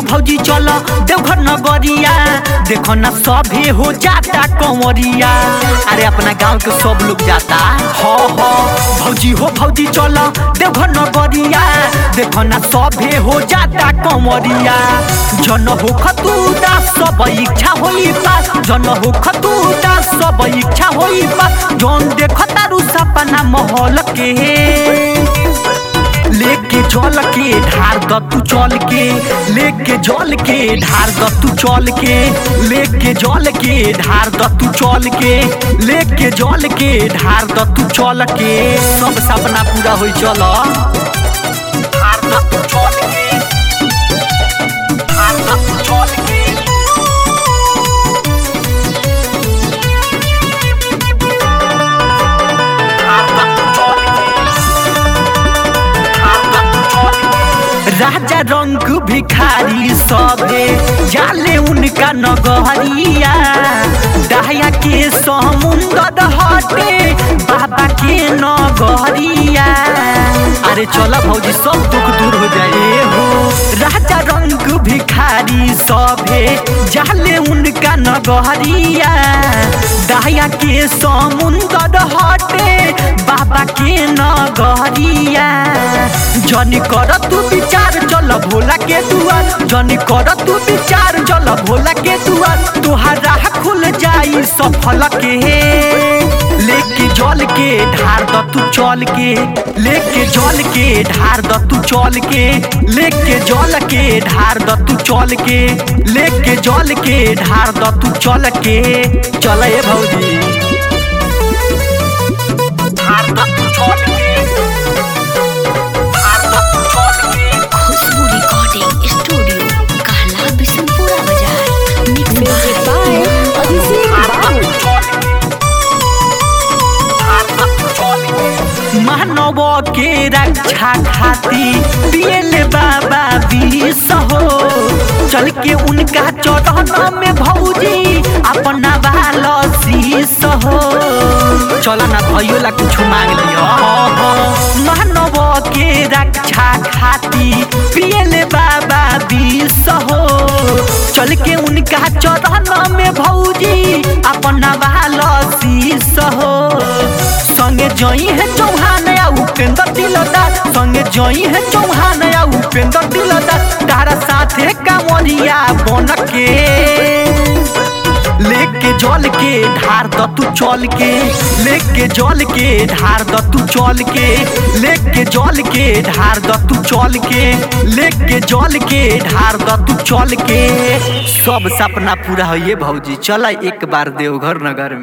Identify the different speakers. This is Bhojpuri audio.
Speaker 1: भौजी चल देवघर नगरिया देखो ना सभे हो जाता कंवरिया अरे अपना गांव के सब लोग जाता हो हो भौजी हो भौजी चल देवघर नगरिया देखो ना सभे हो जाता कंवरिया जन हो खतू दास सब इच्छा होई पास जन हो खतू दास सब इच्छा होई पास जौन देख तारू सपना महल के लेके जल के ढार द तू चल के लेके जल के ढार द तू चल के लेके जल के ढार द तू चल के लेके जल के ढार द तू चल के सब सपना पूरा होई चल ढार द तू चल के ढार द तू चल के राजा रंग भिखारी सबे जाले उनका नगरिया दया के समुंदर हटे बाबा के नगरिया अरे चला भौजी सब दुख दूर हो जाए हो राजा रंग भिखारी सबे जाले उनका नगरिया दया के समुंदर हटे बाबा के नगरिया जनी कर तू विचार चल भोला के दुआर जनी कर तू विचार चल भोला के दुआर तुहार राह खुल जाई सफल के लेके जल के ढार द तू चल के लेके जल के ढार द तू चल के लेके जल के ढार द तू चल के लेके जल के ढार द तू चल के चल ए भौजी ढार द तू चल के
Speaker 2: खुशबू रिकॉर्डिंग स्टूडियो कहला बिशनपुरा बाजार मिक्स बाय अभिषेक बाबू
Speaker 1: मानव के रक्षा खाती पियले बाबा विष हो चल के उनका चरण में भौजी अपना बाल शीश हो चल ना भयो ला कुछ मांग लियो मानव के रक्षा खाती पियले बाबा विष हो चल के उनका चरण में भौजी अपना बाल शीश हो संगे जई है चौहान या उपेंद्र दिलदार संगे जई है चौहान या उपेंद्र दिलदार तारा साथे कांवरिया बन के लेके जल के ढार द तू चल के लेके जल के ढार द तू चल के लेके जल के ढार द तू चल के लेके जल के ढार द तू चल के सब सपना पूरा होइए भौजी चल एक बार देवघर नगर में